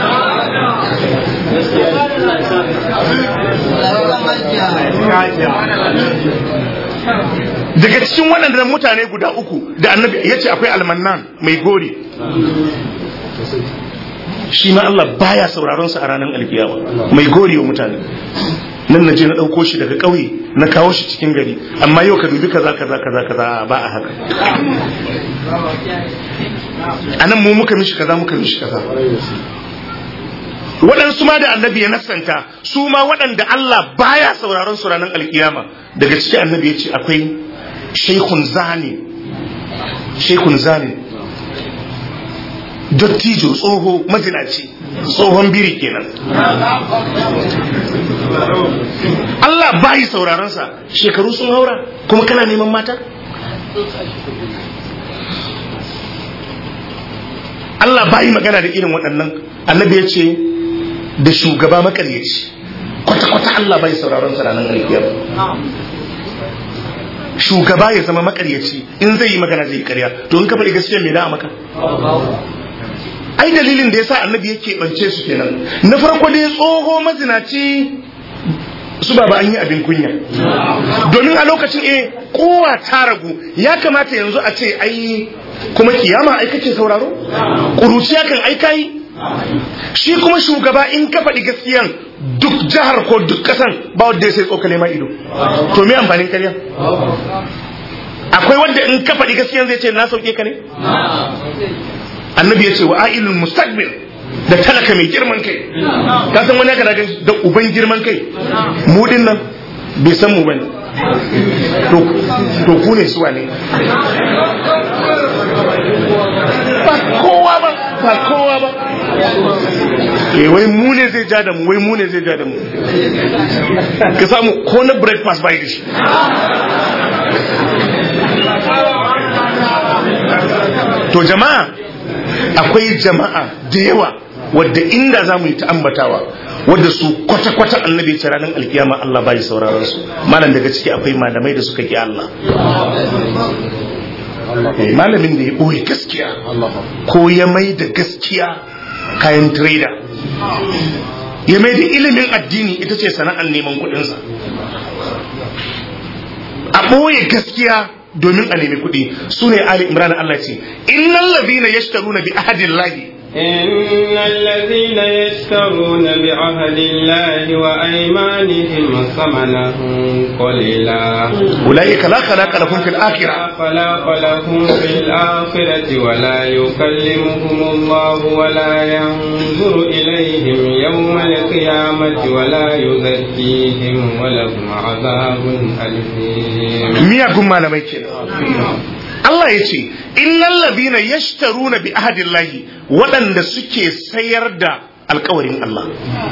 daga cikin waɗannan mutane guda uku da annabi ya ce akwai almannan mai gori shi ma Allah baya sauraron sa a ranar alkiyama mai gori wa mutane nan na je na ɗauko shi daga ƙauye na kawo shi cikin gari amma yau ka dubi kaza kaza kaza kaza ba a haka a nan mu muka mishi kaza muka mishi kaza waɗansu ma da annabi ya nasanta su ma waɗanda Allah baya sauraron su ranar alkiyama daga ciki annabi ya ce akwai shaikhun zani shaikhun zani dottijo tsoho mazinaci tsohon biri kenan Allah bayi sauraron sa shekaru sun haura kuma kana neman mata Allah bayi magana da irin waɗannan annabi ya ce da shugaba makaryaci kwata-kwata Allah bai sauraron sa ranar alkiyar shugaba ya zama makaryaci in zai yi magana zai yi karya to in ka faɗi gaskiya me da maka ai dalilin da yasa annabi yake bance su kenan na farko dai tsoho mazinaci su ba an yi abin kunya domin a lokacin eh kowa ta ragu ya kamata yanzu a ce ai kuma kiyama ai kake sauraro kuruciya kan ai kai shi kuma shugaba in ka faɗi gaskiyan duk jihar ko duk ƙasan ba wanda ya sai tsokale ma ido to me amfanin karya akwai wanda in ka faɗi gaskiya zai ce na sauke ka ne annabi ya ce wa ailul mustaqbil da talaka mai girman kai ka san wani aka daga da uban girman kai mu din nan bai san mu bane to to ku ne suwa ne ba kowa ba ba kowa ba eh wai mu ne zai ja da mu wai mu ne zai ja da mu ka samu ko na breakfast bai da shi to jama'a akwai jama'a da yawa wadda inda za mu yi ta ambatawa wadda su kwata-kwata annabi ce ranar alkiyama Allah bai sauraron su malam daga ciki akwai malamai da suka ki Allah malamin da ya ɓoye gaskiya ko ya mai da gaskiya kayan trader ya mai da ilimin addini ita ce sana'ar neman kuɗinsa a ɓoye gaskiya domin a nemi kuɗi su ne Ali Imran Allah ce innal ladina yashtaruna bi ahadillahi إن الذين يشترون بعهد الله وأيمانهم ثمنا قليلا أولئك لا خلاق لهم في الآخرة لا خلاق لهم في الآخرة ولا يكلمهم الله ولا ينظر إليهم يوم القيامة ولا يزكيهم ولهم عذاب أليم miyagun malamai kenan Allah ya ce innal ladina yashtaruna bi ahadillahi waɗanda suke sayar da alkawarin Allah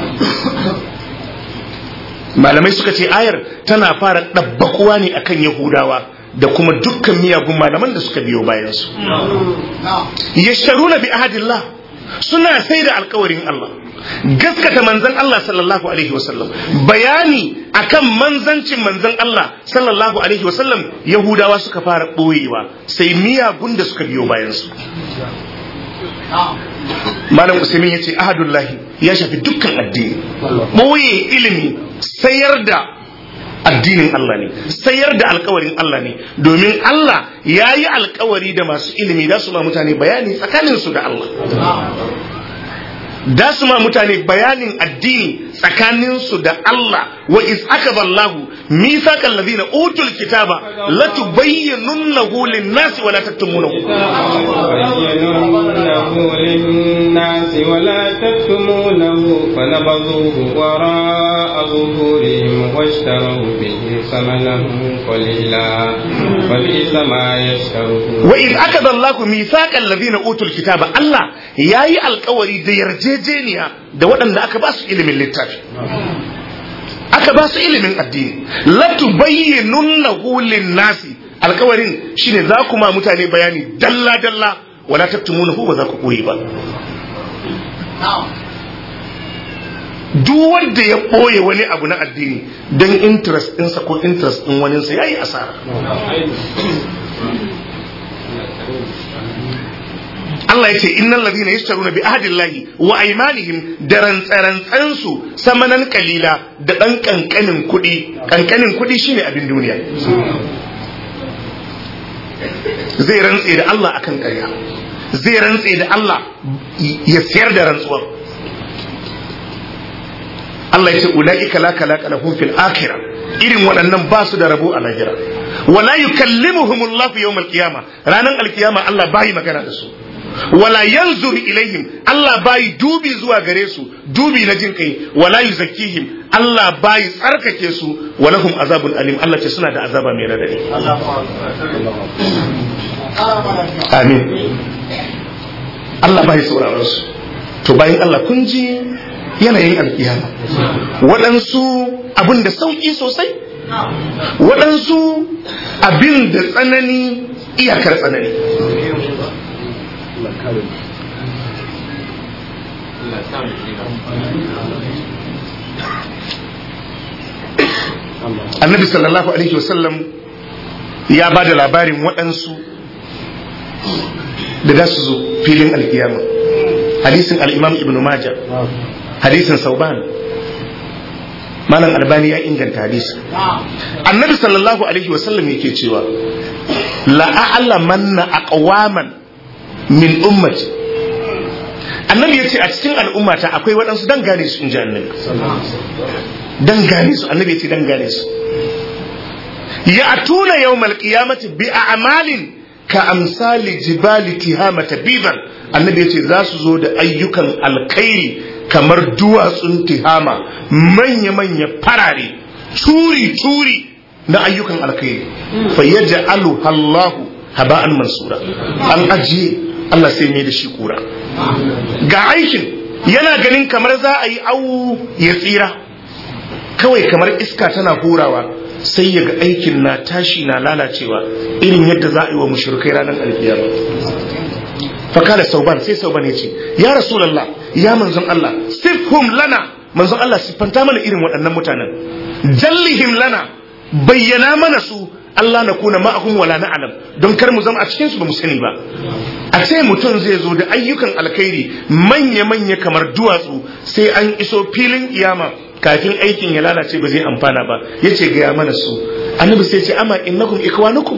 malamai suka ce ayar tana fara ɗabbakuwa ne akan yahudawa da kuma dukkan miyagun malaman da suka biyo bayansu yashtaruna bi ahadillah suna sai da alkawarin Allah gaskata manzan Allah sallallahu alaihi wasallam bayani akan manzancin manzan Allah sallallahu alaihi wasallam yahudawa suka fara ɓoyewa sai miyagun da suka biyo bayansu malam usaimin ya ce ahadullahi ya shafi dukkan addini ɓoye ilimi sayar da addinin Allah ne sayar da alkawarin Allah ne domin Allah ya yi alkawari da masu ilimi da su ma mutane bayani tsakaninsu da Allah da su ma mutane bayanin addini tsakaninsu da Allah wa iz akaba Allahu mithaqal ladina utul kitaba la tubayyinunnahu lin-nasi wa la taktumunahu بينونه للناس ولا تكتمونه فنبذوه وراء ظهورهم واشتروا به ثمنا قليلا فبئس ما يشترون wa iz akaba Allahu mithaqal ladina utul kitaba Allah yayi alkawari da yarjejeniya da waɗanda aka ba su ilimin littafi aka ba su ilimin addini la tubayyinunnahu lin-nasi alkawarin shine za ku ma mutane bayani dalla dalla wala taktumunahu ba za ku koyi ba duk wanda ya ɓoye wani abu na addini don interest ɗinsa ko interest ɗin waninsa ya yi asara Allah ya ce innal ladina yashtaruna bi ahdillahi wa aymanihim da rantsarantsan su samanan kalila da dan kankanin kuɗi kankanin kuɗi shine abin duniya zai rantse da Allah akan ƙarya zai rantse da Allah ya siyar da rantsuwar Allah ya ce ulaika la kalaka lahum fil akhirah irin waɗannan ba su da rabo a lahira wala yukallimuhumullahu yawmal qiyama ranan alkiyama Allah bai magana da su wala yanzur ilaihim Allah bai dubi zuwa gare su dubi na jin kai wala yuzakkihim Allah bai tsarkake su walahum azabun alim Allah ce suna da azaba mai radadi amin Allah bai sauraron su to bayan Allah kun ji yanayin alkiyama waɗansu abin da sauƙi sosai waɗansu abin da tsanani iyakar tsanani annabi sallallahu alaihi wasallam ya ba da labarin waɗansu da za su zo filin alkiyama hadisin al'imam ibn maja hadisin sauban malam albani ya inganta hadisi annabi sallallahu alaihi wasallam yake cewa la'a'lamanna aqwaman min ummati annabi ya ce a cikin al'ummata akwai waɗansu dan gane su in ji annabi dan gane su annabi ya ce dan gane su ya'tuna yawmal qiyamati bi a'malin ka amsali jibali tihama tabiban annabi yace za su zo da ayyukan alkhairi kamar duwatsun tihama manya-manya farare turi-turi na ayyukan alkhairi fa yaj'alu Allahu haba'an mansura an ajiye Allah sai mai da shi kura ga aikin yana ganin kamar za a yi awu ya tsira kawai kamar iska tana hurawa sai ya ga aikin na tashi na lalacewa irin yadda za a yi wa mushrikai ranar alkiyama fakala sauban sai sauban ya ce ya rasulallah ya manzon Allah sifhum lana manzon Allah siffanta mana irin waɗannan mutanen jallihim lana bayyana mana su Allah na kuna ma'ahum wala na'lam don kar mu zama a cikin su ba mu sani ba a ce mutum zai zo da ayyukan alkhairi manya manya kamar duwatsu sai an iso filin iyama kafin aikin ya lalace ba zai amfana ba yace ga mana su annabi sai ce amma innakum ikwanukum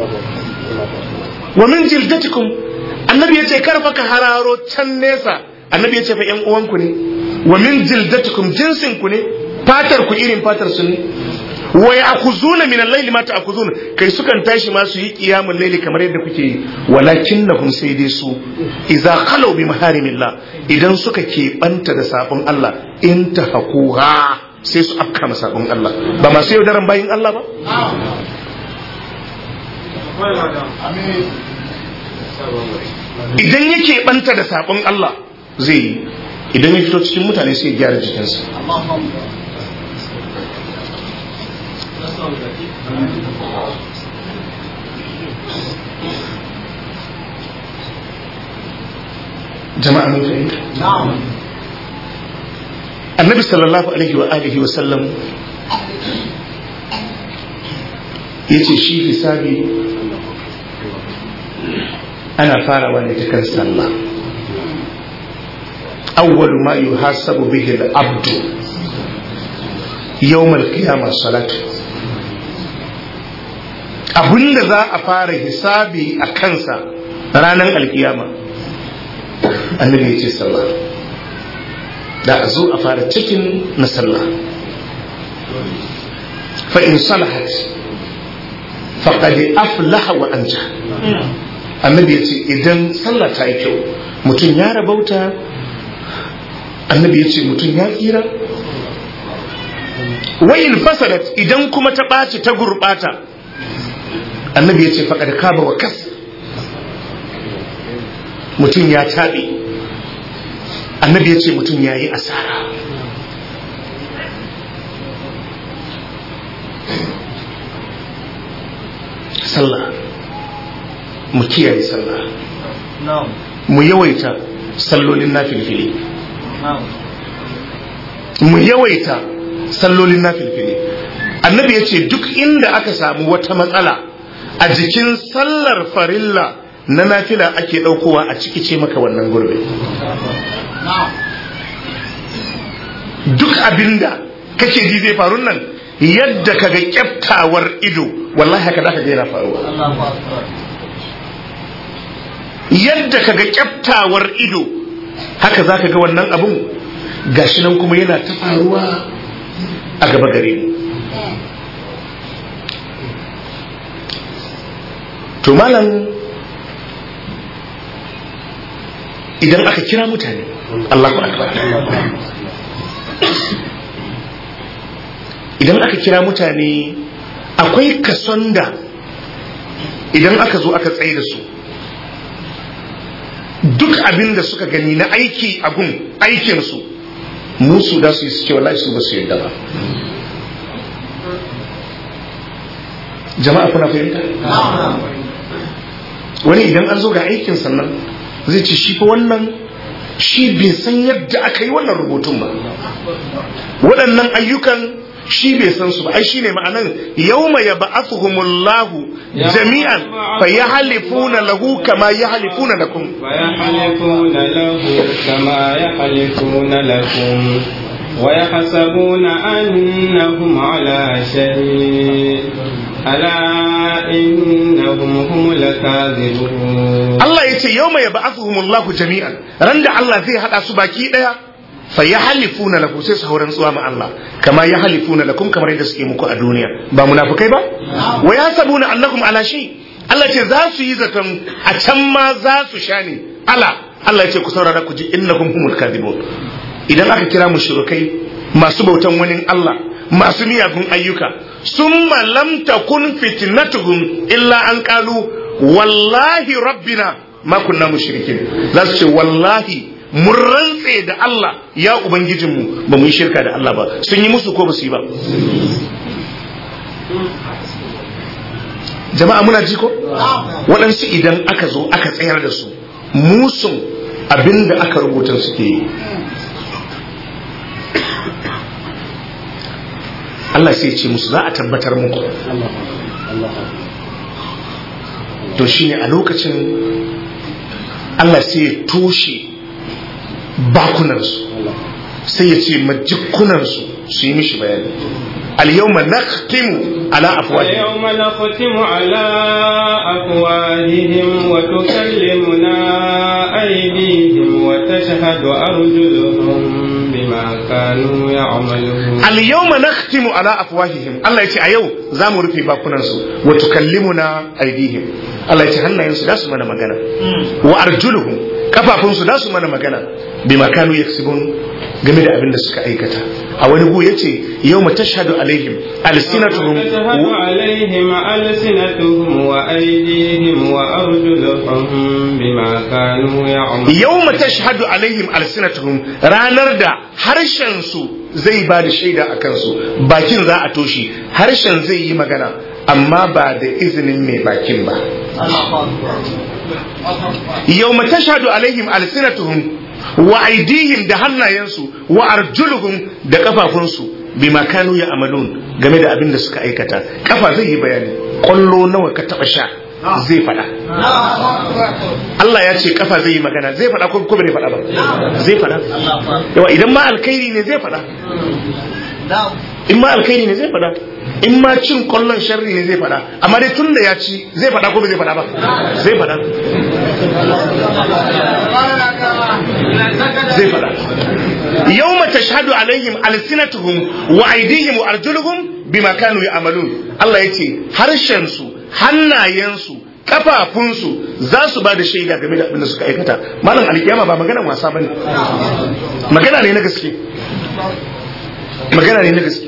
wa min jildatikum annabi yace kar fa ka hararo can nesa annabi yace fa yan uwanku ne wa min jildatikum jinsin ku ne fatar ku irin fatar su ne wa ya'khuzuna min al-layli ma ta'khuzuna kai sukan tashi ma su yi qiyamul layli kamar yadda kuke yi walakinnahum sai dai su idza khalu bi maharimillah idan suka keɓanta da sabon Allah in tahaquha sai su afka ma sabon Allah ba masu yaudaran bayin Allah ba idan yake banta da sabon Allah zai yi idan ya fito cikin mutane sai ya gyara jikinsa jama'a mun fahimta annabi sallallahu alaihi wa alihi wa sallam yace shi hisabi ana farawa ne ta kan sallah awwalu ma yuhasabu bihi al-abdu yawm al-qiyamah salatu abinda za a fara hisabi a kansa ranar alkiyama annabi ya ce sallah da a zo a fara cikin na sallah fa in salahat faqad aflaha wa anja annabi ya ce idan sallah ta yi kyau mutum ya rabauta annabi ya ce mutum ya tsira wayin fasadat idan kuma ta ɓaci ta gurɓata annabi ya ce faƙad kaba wa kas mutum ya taɓe annabi ya ce mutum ya yi asara sallah mu kiyaye sallah mu yawaita sallolin na filfili mu yawaita sallolin na filfili annabi ya ce duk inda aka samu wata matsala a jikin sallar farilla na nafila ake ɗaukowa a ciki ce maka wannan gurbe duk abinda kake ji zai faru nan yadda kaga kyaftawar ido wallahi haka zaka ga yana faruwa yadda kaga kyaftawar ido haka zaka ga wannan abun gashi nan kuma yana ta faruwa a gaba gare mu to malam idan aka kira mutane Allahu akbar idan aka kira mutane akwai kason da idan aka zo aka tsaye da su duk abin da suka gani na aiki a gun aikinsu musu da su yi suke wallahi su ba su yadda ba jama'a kuna fahimta wani idan an zo ga aikin sannan zai ce shi fa wannan shi bai san yadda aka yi wannan rubutun ba waɗannan ayyukan shi bai san su ba ai shine ma'anan yawma yab'athuhumullahu jami'an fa yahlifuna lahu kama yahlifuna lakum fa yahlifuna lahu kama yahlifuna lakum ويحسبون أنهم على شيء ألا إنهم هم الكاذبون Allah ya ce yau mai ba'athuhum Allah jami'an ran da Allah zai hada su baki daya fa yahlifuna lahu sai su hauran tsuwa ma Allah kama yahlifuna lakum kamar yadda suke muku a duniya ba munafikai ba wa yasabuna annakum ala shay Allah ce za su yi zaton a can ma za su sha ne ala Allah ya ce ku saurara ku ji innakum humul kadhibun idan aka kira mushrikai masu bautan wani Allah masu miyagun ayyuka summa lam takun fitnatuhum illa an qalu wallahi rabbina ma kunna mushrikin za su ce wallahi mun rantse da Allah ya ubangijinmu ba mu yi shirka da Allah ba sun yi musu ko ba su yi ba jama'a muna ji ko waɗansu idan aka zo aka tsayar da su musun abinda aka rubuta suke yi Allah sai ce musu za a tabbatar muku to shine a lokacin Allah sai ya toshe bakunansu sai ya ce majikunansu su yi mishi bayani اليوم نختم على أفواههم اليوم نختم على أفواههم وتكلمنا أيديهم وتشهد أرجلهم بما كانوا يعملون اليوم نختم على أفواههم الله يتي أيو زامو رفي باكونانسو وتكلمنا أيديهم الله يتي هنا ينسو داسو منا مغانا وأرجلهم kafafunsu da su mana magana bima kanu yaksibun game da abin da suka aikata a wani gu yace yawma tashhadu alaihim alsinatuhum تشهد عليهم ألسنتهم وأيديهم وأرجلهم بما كانوا يعملون yawma tashhadu alaihim alsinatuhum ranar da harshen su zai ba da shaida a kansu bakin za a toshe harshen zai yi magana amma ba da izinin mai bakin ba yawma tashhadu alaihim alsinatuhum wa aidihim da hannayensu wa arjuluhum da kafafunsu bima kanu ya amalun game da abin da suka aikata kafa zai yi bayani kwallo nawa ka taba sha zai fada Allah ya ce kafa zai yi magana zai fada ko ko bai fada ba zai fada yawa idan ma alkhairi ne zai fada in ma alkhairi ne zai fada in ma cin kwallon sharri ne zai fada amma dai tun da ya ci zai fada ko bai zai fada ba zai fada zai fada yawma tashhadu alaihim alsinatuhum wa aydihim wa arjuluhum bima kanu ya'malun Allah yace harshen su hannayensu kafafunsu za su ba da shaida game da abin da suka aikata malam alkiyama ba maganan wasa bane magana ne na gaske magana ne na gaske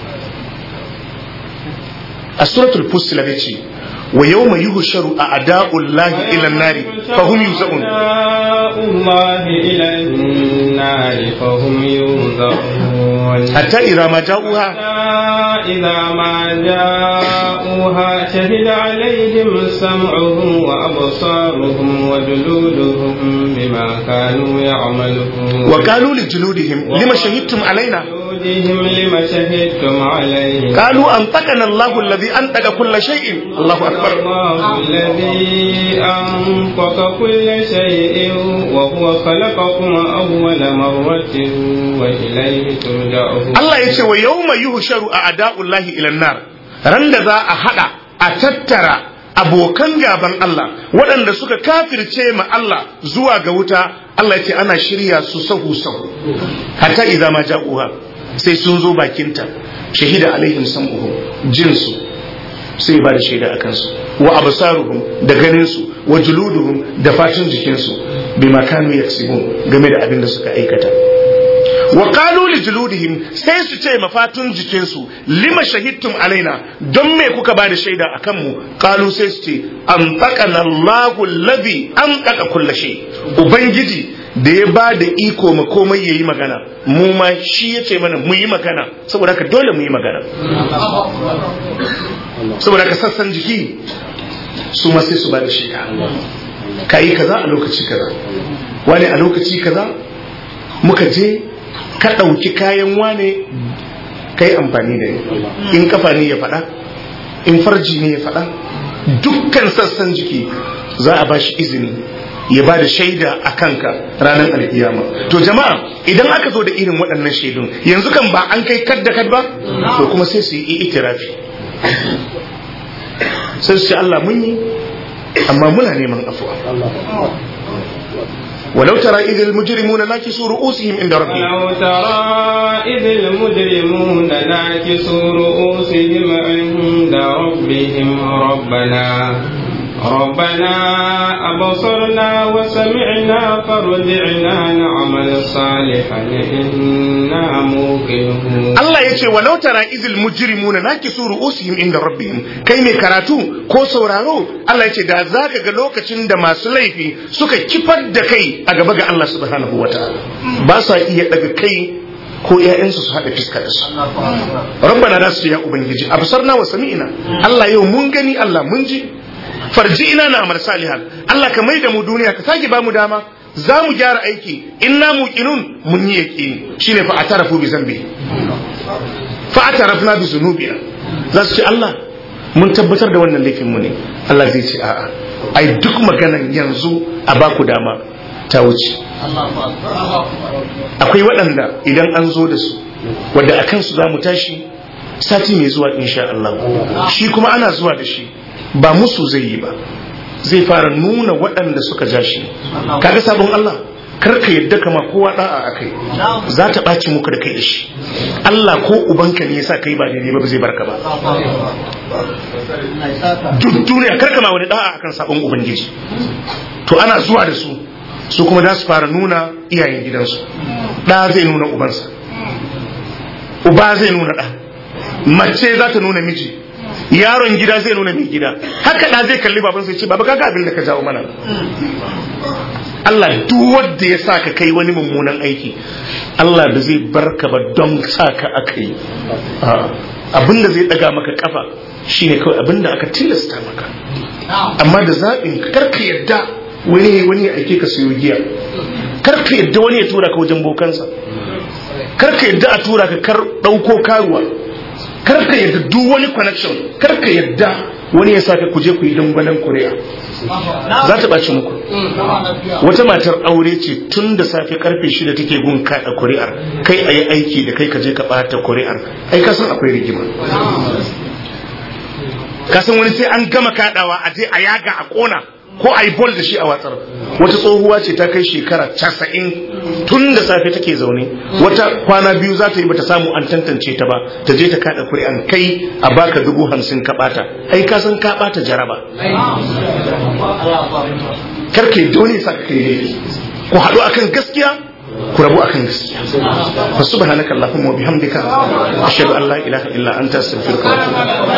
a suratul fussilat yace wa yawma yuhsharu a'da'ullahi ila an-nari fa hum yuz'un الله إلى النار فهم يوزعون hatta idza ma ja'uha إذا ما جاءوها شهد عليهم سمعهم وأبصارهم وجلودهم بما كانوا يعملون wa qalu li juludihim lima shahidtum alaina وجلودهم لم شهدتم عليه قالوا أنطقنا الله الذي أنطق كل شيء الله أكبر الله الذي أنطق كل شيء وهو خلقكم أول مرة وإليه ترجعون Allah ya ce wa yawma yuhsharu a'da'ullahi ila nar ran da za a hada a tattara abokan gaban Allah waɗanda suka kafirce ma Allah zuwa ga wuta Allah ya ce ana shirya su sahu sahu hatta idza ma ja'uha sai sun zo bakinta shahida alaihim sam'uhum jinsu sai ba da shaida akan su wa absaruhum da ganin su wa juluduhum da fatin jikinsu bima kanu yaksibun game da abin da suka aikata wa qalu li juludihim sai su ce mafatun jikinsu lima shahidtum alaina don me kuka ba da shaida akan mu qalu sai su ce an taqana Allahu alladhi an taqa kulli shay ubangiji da ya ba da iko ma komai yayi magana mu ma shi ya ce mana mu yi magana saboda haka dole mu yi magana saboda haka sassan jiki su ma sai su ba da shaida ka yi kaza a lokaci kaza wani a lokaci kaza muka je ka ɗauki kayan wane ka yi amfani da ni in kafa ne ya faɗa in farji ne ya faɗa dukkan sassan jiki za a ba shi izini ya ba da shaida a kanka ranar alkiyama to jama'a idan aka zo da irin waɗannan shaidun yanzu kan ba an kai kad da kad ba to kuma sai su yi itirafi sai su ce Allah mun yi amma muna neman afuwa walau tara idil mujrimuna nakisu ru'usihim inda rabbihim ولو ترى إذ المجرمون ناكسوا رؤوسهم عند ربهم ربنا ربنا أبصرنا وسمعنا فارجعنا نعمل صالحا إنا موقنون Allah ya ce walau tara izil mujrimuna nakisu ru'usihim inda rabbihim kai mai karatu ko sauraro Allah ya ce da zaka ga lokacin da masu laifi suka kifar da kai a gaba ga Allah subhanahu wataala ba sa iya daga kai ko ƴaƴansu su haɗa fiska da su rabbana da su ya ubangiji absarna wa sami'na Allah yau mun gani Allah mun ji farji ina na amal salihan Allah ka maida mu duniya ka sake ba mu dama za mu gyara aiki inna muqinun mun yi yaqini shine fa atarafu bi zambi fa atarafna bi zunubina za su ce Allah mun tabbatar da wannan laifin mu ne Allah zai ce a'a ai duk maganan yanzu a baku dama ta wuce akwai waɗanda idan an zo da su wadda a kansu za mu tashi sati mai zuwa insha Allah shi kuma ana zuwa da shi ba musu zai yi ba zai fara nuna waɗanda suka ja shi kaga sabon Allah kar ka yadda kama kowa da'a a kai za ta ɓaci muka da kai da shi Allah ko ubanka ne yasa kai ba daidai ba ba zai barka ba duk duniya kar kama wani da'a akan sabon ubangiji to ana zuwa da su su kuma za su fara nuna iyayen gidansu ɗa zai nuna ubansa uba zai nuna ɗa mace za ta nuna miji yaron gida zai nuna mai gida haka ɗa zai kalli baban sai ce baba kaga abin da ka jawo mana Allah duk wanda ya sa ka kai wani mummunan aiki Allah da zai barka ba don sa ka aka yi abin da zai ɗaga maka kafa shine kawai abin da aka tilasta maka amma da zaɓin karka yadda wani wani ya aike ka siyo giya karka yadda wani ya tura ka wajen bokansa karka yadda a tura ka kar ɗauko karuwa karka yadda duk wani connection karka yadda wani ya saka kuje ku yi dangwalen kuri'a za ta ɓaci muku wata matar aure ce tun da safe karfe shida take gun kaɗa kuri'ar kai a yi aiki da kai ka je ka ɓata kuri'ar ai ka san akwai rigima ka san wani sai an gama kaɗawa a je a yaga a ƙona ko a yi bol da shi a watsar wata tsohuwa ce ta kai shekara casa'in tun da safe take zaune wata kwana biyu za ta yi bata samu an tantance ta ba ta je ta kada kuri'an kai a baka dubu hamsin ka bata ai ka san ka bata jaraba karke dole sa ka kai laifi ku haɗu akan gaskiya ku rabu akan gaskiya fa subhanaka allahumma wa bihamdika ashhadu an la ilaha illa anta astaghfiruka wa atubu